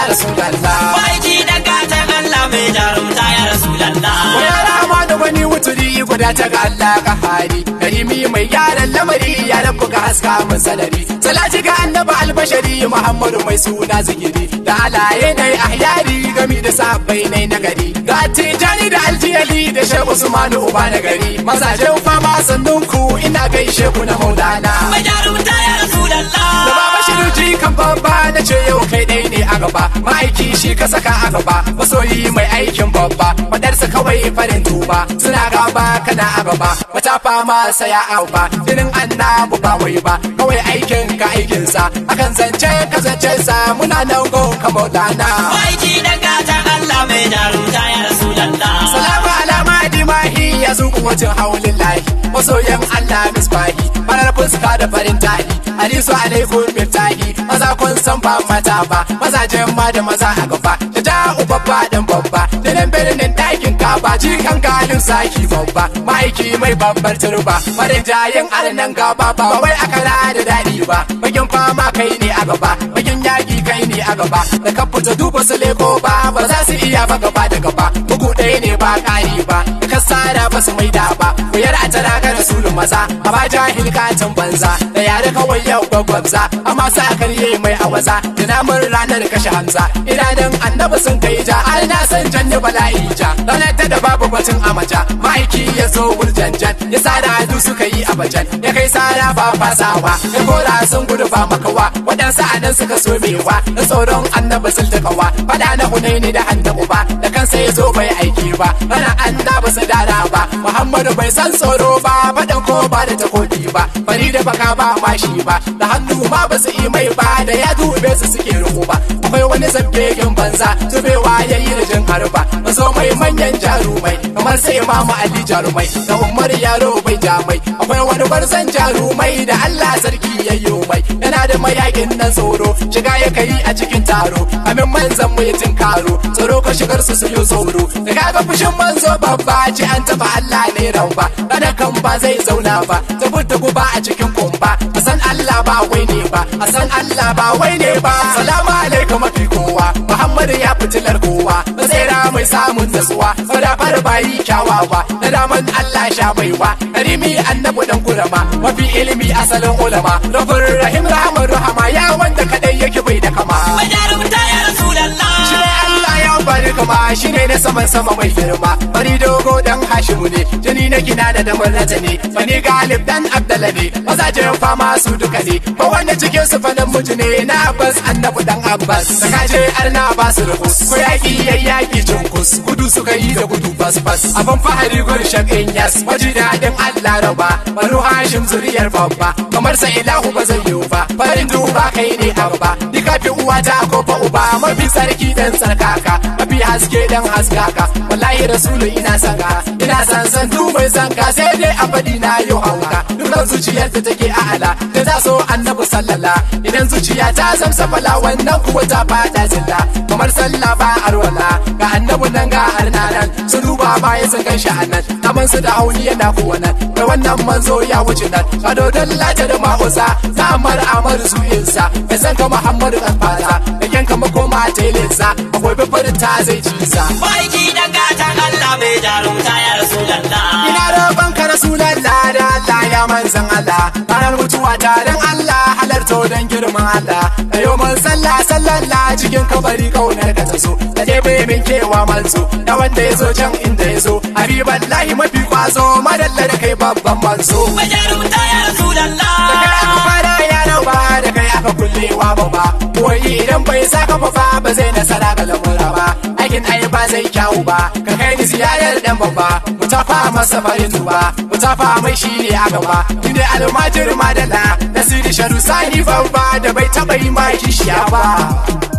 rasulallah Baiki dan gatan Allah mai jarumta ya Rasulallah. ya rama da wani wuturi guda ta ga Allah ka hari karimi mai gyaran lamari ya rabu ga haska mun sanari salati ga annabi albashari muhammadu mai suna zikiri da alaye na ahyari gami da sabbai na nagari ga tijani da aljiyali da shehu usmanu uba na gari mazajen fama sannunku ina gaishe ku na maulana Mai jarumta ya da Rasulallah. baba shiruji kan babba na ce yau kai dai ne a gaba ma'aiki shi ka saka a gaba masoyi mai aikin babba fadarsa kawai farin tuba suna gaba kana a gaba wata fama saya a ba jinin annabu ba wai ba kawai aikin ka aikinsa akan zance ka zance sa muna nan gon ka maulana Baiki dan gatan Allah mai jarumta ya Rasulallah. salamu alama dimahi ya zuku wajen haulin lahi masoyan Allah misbahi farar fuska da farin tahi hadisu alaikum miftahi maza kun san ba mata ba mazajen ma da maza a gaba da da'u babba dan babba da nan birnin ɗakin kaba jikan galin saki babba ma'aiki mai babbar turba farin jayin arnan gaba ba wai akara da daɗi ba bakin fama kai ne a gaba bakin yaki kai ne a gaba da ka fita duba su leko ba ba za su iya ba gaba da gaba bugu ɗaya ne ba ƙari ba da ka sara ba su maida ba koyar a tara ga rasulun maza a ba jahil katin banza da yare kawai yau gwagwabza amma sa karye mai awaza da namun ranar kashe hamza idanun annabi sun kai ja har na san janye bala'i ja ranar ta da babu batun amaja ma'aiki ya zo wurjanjan ya sada hadu suka yi abajan ya kai sara ba fasawa ya kora sun gudu ba makawa waɗansu a nan suka so mewa da tsoron annabi sun takawa fada na hunaini da annabu ba da kansa ya zo bai aiki ba rana annabi su dara ba muhammadu bai san tsoro ba faɗan ko ba da takobi ba fari da baka ba mashi ba da hannu ma ba su yi mai ba da ya dube su suke ruku ba akwai wani zabbegin banza zubewa ya yi da jin harba mazo mai manyan jarumai kamar sai imamu ali jarumai da umar yaro bai jamai akwai wani barzan jarumai da allah sarki ya yi mai yana da mayakin nan tsoro shiga ya kai a cikin taro amin manzan mu ya karo tsoro ka shigar su su yi tsoro da kaga fushin manzo babba ce an taba allah ne ramba kada kan ba zai zauna ba ta fita guba a cikin kumba a san allah ba wai ne ba a san allah ba wai ne ba salamu alaikum mafi kowa muhammadu ya fitilar kowa tsera mai samun nasuwa fara bayi kyawawa na daman allah sha baiwa karimi annabu dan kurama mafi ilimi asalin ulama rabin rahim rahman rahama ya wanda kadai yake bai da kama Mai jarumta ya Rasulallah. shi ne Allah ya bari kama shi ne na saman sama mai girma bari dogo dan hashimu ne jini na gina da damar rata ne bani galib dan abdala ne mazajen fama su duka ne ba wanda cikin su fanan mutu ne na abbas annabu dan abbas da kaje arna ba su rukus ko yaki yayyaki cunkus gudu suka yi da gudu bas bas abin fahari gur shakin yas waji dadin Allah raba banu hashim zuriyar babba kamar sa ilahu ba zai yiwu ba farin duba kai ne a gaba ni kafi uwa ta ko fa uba mafi sarki dan sarkaka mafi haske dan haskaka wallahi rasulu ina san ka ina san san du mai san ka sai dai abadi na yau hauka dukkan zuciyar ta take a ala da za so annabi sallala idan zuciya ta zamsa fala wannan kuwa ta fada zilla kamar sallah ba arwala ga annabi nan ga arna nan su duba baya sun gan shi a nan kaman su da hauni yana kuwa nan da wannan manzo ya wuce nan kado don lata da ma'uza ta amar amar su insa ya san ka muhammadu kan fata da yanka makoma telinsa akwai bifirin ta zai ci sa Baiki dan gatan Allah mai jarumta ya Rasulallah. ina roƙon ka rasulallah da Allah ya manzan Allah ranar mutuwa ta dan Allah halarto dan girman Allah da yau man sallah sallallah cikin kabari kaunar ka ta so da ɗebe min kewa manzo da wanda ya zo can inda ya zo habiballahi mafi kwazo madalla da kai babban manzo Mai jarumta ya Rasulallah. da kai aka fara yaran ba da kai aka kullewa ba ba wai idan bai saka ba fa ba zai nasara ga lamura ba aikin ai ba zai kyawu ba ka kai ni ziyarar dan babba mu tafa masa farin tuba mu tafa mai shi ne a gaba ni ne almajir madala nasiri sharu sani babba da bai taba yi ma kishiya ba